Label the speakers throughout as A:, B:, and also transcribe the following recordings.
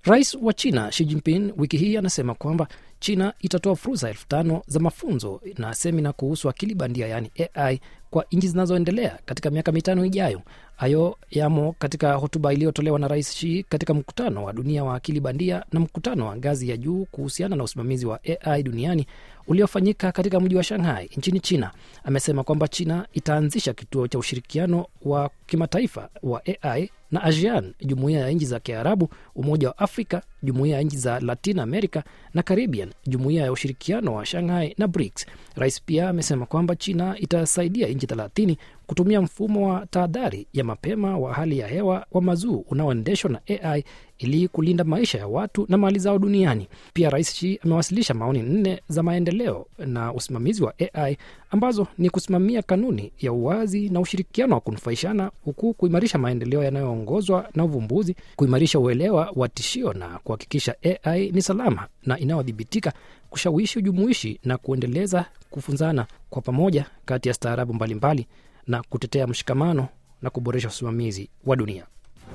A: Rais wa China Xi Jinping wiki hii anasema kwamba China itatoa fursa elfu tano za mafunzo na semina kuhusu akili bandia yaani AI kwa nchi zinazoendelea katika miaka mitano ijayo. Hayo yamo katika hotuba iliyotolewa na Rais Xi katika mkutano wa dunia wa akili bandia na mkutano wa ngazi ya juu kuhusiana na usimamizi wa AI duniani uliofanyika katika mji wa Shanghai nchini China. Amesema kwamba China itaanzisha kituo cha ushirikiano wa kimataifa wa AI na ASEAN, jumuiya ya nchi za Kiarabu, Umoja wa Afrika, jumuiya ya nchi za Latin America na Caribbean, jumuiya ya ushirikiano wa Shanghai na BRICS. Rais pia amesema kwamba China itasaidia nchi thelathini kutumia mfumo wa tahadhari ya mapema wa hali ya hewa wa mazuu unaoendeshwa na AI ili kulinda maisha ya watu na mali zao duniani. Pia Rais Xi amewasilisha maoni nne za maendeleo na usimamizi wa AI ambazo ni kusimamia kanuni ya uwazi na ushirikiano wa kunufaishana, huku kuimarisha maendeleo yanayoongozwa na uvumbuzi, kuimarisha uelewa wa tishio na kuhakikisha AI ni salama na inayodhibitika, kushawishi ujumuishi na kuendeleza kufunzana kwa pamoja kati ya staarabu mbalimbali na kutetea mshikamano na kuboresha usimamizi wa dunia.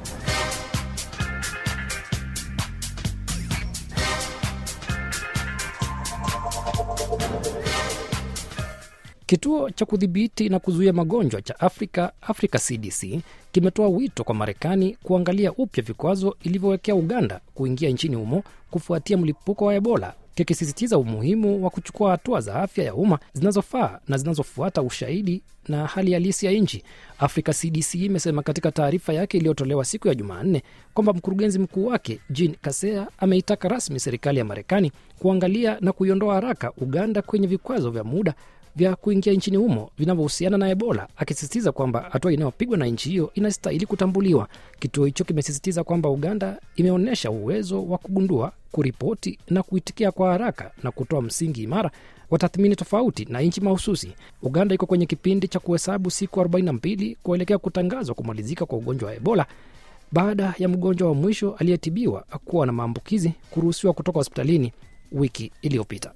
A: Kituo cha kudhibiti na kuzuia magonjwa cha Afrika, Africa CDC, kimetoa wito kwa Marekani kuangalia upya vikwazo ilivyowekea Uganda kuingia nchini humo kufuatia mlipuko wa Ebola, kikisisitiza umuhimu wa kuchukua hatua za afya ya umma zinazofaa na zinazofuata ushahidi na hali halisi ya nchi. Africa CDC imesema katika taarifa yake iliyotolewa siku ya Jumanne kwamba mkurugenzi mkuu wake Jean Kasea ameitaka rasmi serikali ya Marekani kuangalia na kuiondoa haraka Uganda kwenye vikwazo vya muda vya kuingia nchini humo vinavyohusiana na Ebola, akisisitiza kwamba hatua inayopigwa na nchi hiyo inastahili kutambuliwa. Kituo hicho kimesisitiza kwamba Uganda imeonyesha uwezo wa kugundua, kuripoti na kuitikia kwa haraka na kutoa msingi imara wa tathmini tofauti na nchi mahususi. Uganda iko kwenye kipindi cha kuhesabu siku 42 kuelekea kutangazwa kumalizika kwa ugonjwa wa Ebola baada ya mgonjwa wa mwisho aliyetibiwa kuwa na maambukizi kuruhusiwa kutoka hospitalini wiki iliyopita.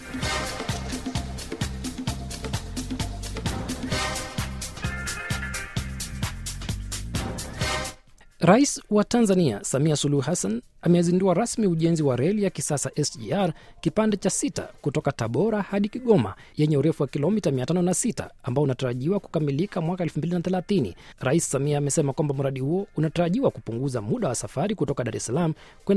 A: Rais wa Tanzania Samia Suluhu Hassan amezindua rasmi ujenzi wa reli ya kisasa SGR kipande cha sita kutoka Tabora hadi Kigoma yenye urefu wa kilomita 506 ambao unatarajiwa kukamilika mwaka 2030. Rais Samia amesema kwamba mradi huo unatarajiwa kupunguza muda wa safari kutoka Dar es Salaam kwenda